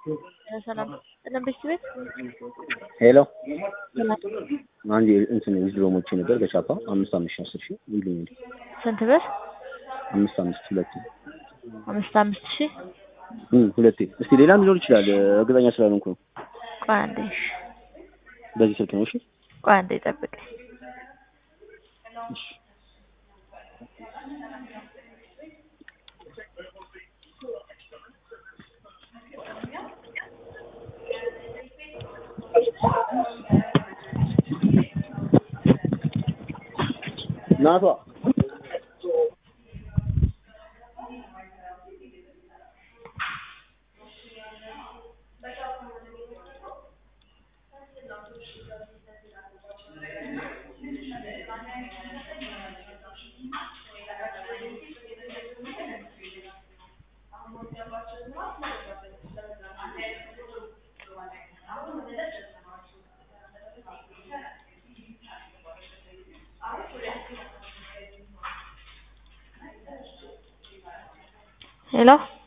ሰላም ሰላም ቤት ቤት ሄሎ ሰላም አንድ እንትን ዊዝድሮ ሞቼ ነበር በቻፓ አምስት አምስት ሺህ አስር ሺህ ይሉኝ ስንት ብር? አምስት አምስት ሁለቴ አምስት አምስት ሺህ እም ሁለቴ እስቲ ሌላም ሊኖር ይችላል እርግጠኛ ስላልሆንኩ ነው ቆይ አንዴ እሺ በዚህ ስልክ ነው እሺ ቆይ አንዴ ጠብቀኝ እሺ ናቷ ሄሎ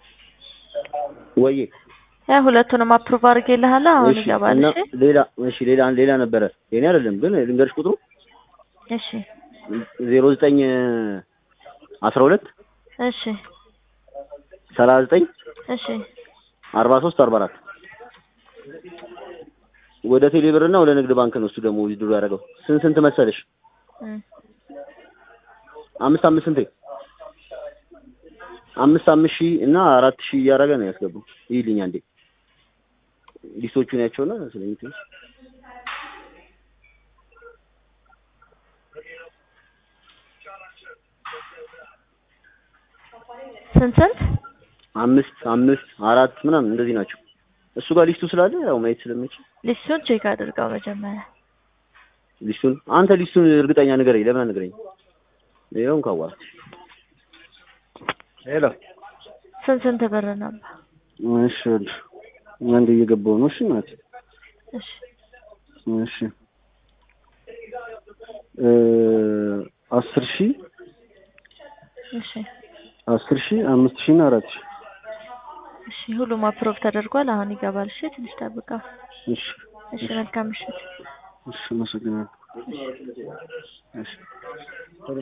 ወዬ ያ ሁለቱንም አፕሩቭ አድርጌልሃለሁ አሁን እሺ ይገባል እና እሺ ሌላ እሺ ሌላ ሌላ ነበረ የኔ አይደለም ግን ልንገርሽ ቁጥሩ እሺ ዜሮ ዘጠኝ አስራ ሁለት እሺ ሰላሳ ዘጠኝ እሺ አርባ ሶስት አርባ አራት ወደ ቴሌብር እና ወደ ንግድ ባንክ ነው እሱ ደግሞ ዊዝድሮ ያደረገው ስንት ስንት መሰለሽ እም አምስት አምስት ስንቴ አምስት አምስት ሺህ እና አራት ሺህ እያደረገ ነው ያስገባው ይልኝ አንዴ ሊስቶቹን ያቸውና ስለሚት ስንት ስንት አምስት አምስት አራት ምናምን እንደዚህ ናቸው እሱ ጋር ሊስቱ ስላለ ያው ማየት ስለምችል ሊስቱን ቼክ አድርገው መጀመሪያ ሊስቱን አንተ ሊስቱን እርግጠኛ ንገረኝ ለምን አንገረኝ ይኸው እንኳን ዋል ሄሎ ስንት ስንት ብር ነበር? እሺ አንድ እየገባው ነው እሺ ናት እሺ እሺ እ አስር ሺህ እሺ አስር ሺህ አምስት ሺህ እና አራት ሺህ እሺ ሁሉም አፕሮቭ ተደርጓል። አሁን ይገባል። እሺ ትንሽ ጠብቀው። እሺ እሺ መልካም ምሽት። እሺ አመሰግናለሁ እሺ